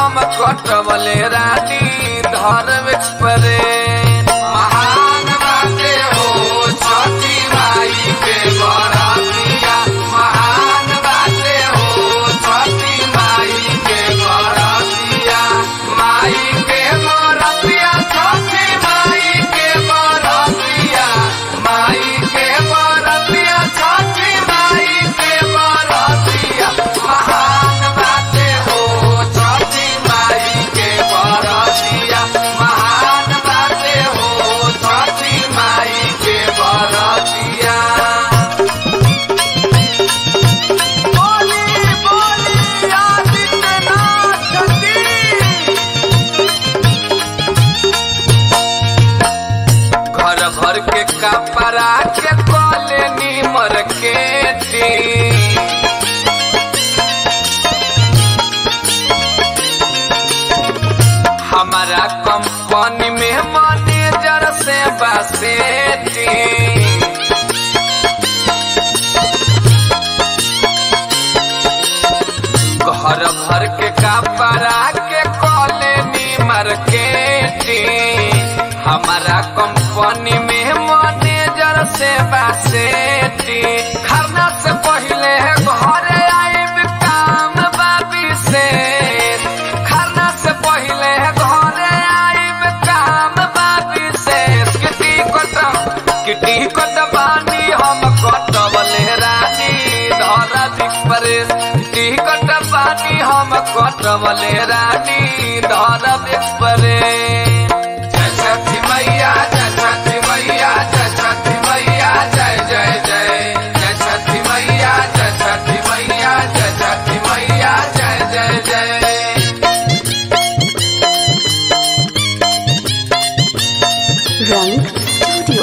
हम कटवले रानी धर्म एक्सप्रेस महान बाटे हो छठी माई के बरतिया महान बाटे हो छठी माई के बरतिया माई के बरतिया छठी माई के बरतिया माई के बरतिया छठी माई के बरतिया महान बाटे हो छठी माई के बरतिया महान बाटे हो छठी माई के बरतिया बोली बोली आदित्यनाथ की घर भर के कपड़ा के कले नीमर के दी हमारा कंपनी में मैनेजर से बसेती घर भर के कपड़ा के कले नीमर के दी हमारा कंपनी में मैनेजर से बसेती खरना से पहले घरे आइब काम बाबी से खरना से पहले घरे आइब काम बाबी से किटी कट किटी कट बानी हम कटवले रानी धरा एक्सप्रेस किटी कट बानी हम कटवले रानी धरा एक्सप्रेस जय छठी मैया जय छठी मैया जय छठी मैया जय जय जय जय छठी मैया जय छठी मैया जय छठी मैया जय जय जय Rank Studio.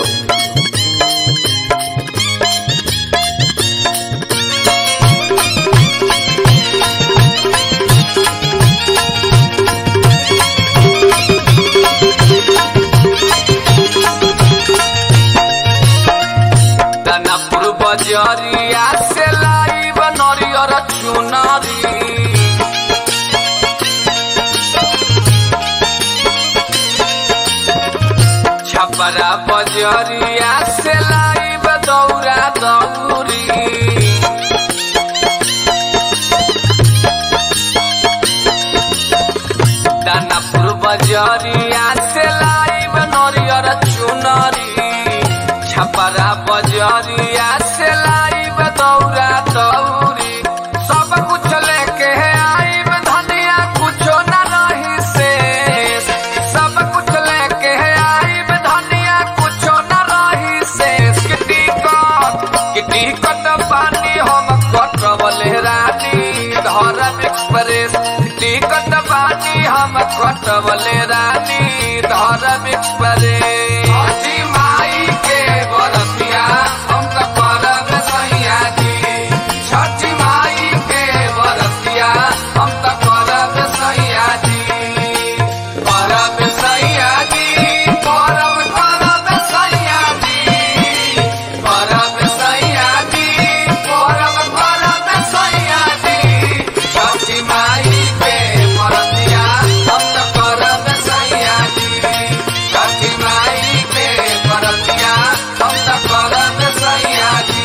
दानापुर बजरिया से लाइब नरियर चुनरी छपरा बजरिया से लाइब दौरा दौरी दानापुर बजरिया से लाइब नरियर चुनरी छपरा बजरिया से लाइब दौरा दौरी सब कुछ लेके आइब धनिया कुछो न रही से सब कुछ लेके आइब धनिया कुछो न रही से किटी कट किटी कट पानी हम कटवले रानी धरम एक्सप्रेस टिकट पानी हम कटवले रानी धरम एक्सप्रेस अजी माई के बरतिया हम त करब सैया जी छठी माई के बरतिया हम त करब सैया जी करब सैया जी करब करब सैया जी करब सैया जी करब करब सैया जी छठी माई के बरतिया हम त करब सैया जी छठी माई के बरतिया हम त करब सैया जी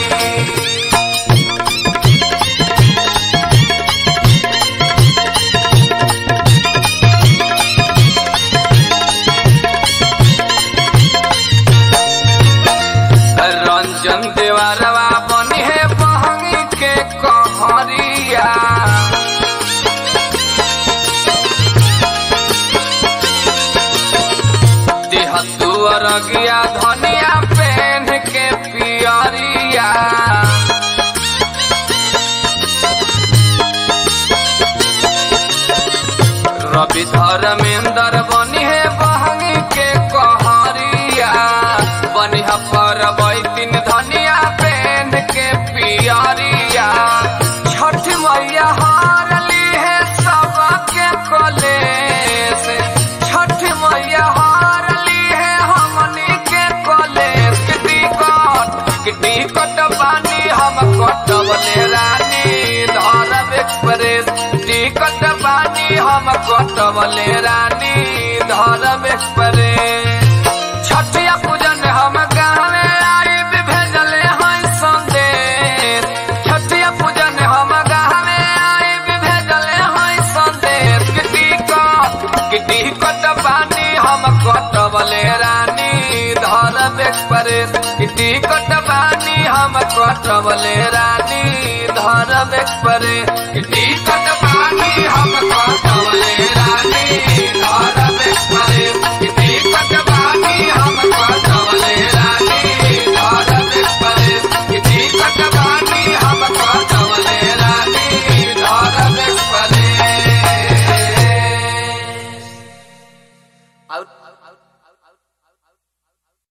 रंजन देवरवा बनी है बहंगी के कहरिया देह तुअर गया धनिया पेन के पियरिया रवि धर्मेंद्र बनी है बहंगी के कहरिया बनिहा पर बैतिन धनिया पेन के पियरिया छठ मैया हारली है सबके कलेस छठ मैया हारली है हमनी के कलेस किटी कट किटी कट पानी हम कटवले रानी धरम एक्सप्रेस टिकट बानी हम कट कटवले रानी धर्म एक्सप्रेस छठिया पूजन हम गावे आई भेजले हैं संदेश छठिया पूजन हम गावे आई भेजले हैं संदेश किटी को किटी कटवानी हम कटवले रानी धर्म एक्सप्रेस किटी कटवानी हम कटवले रानी धर्म एक्सप्रेस किटी कटवानी हम कटवले रानी धर्म एक्सप्रेस किटी कटवानी हम कटवले रानी धर्म एक्सप्रेस किटी कटवानी हम कटवले रानी धर्म एक्सप्रेस out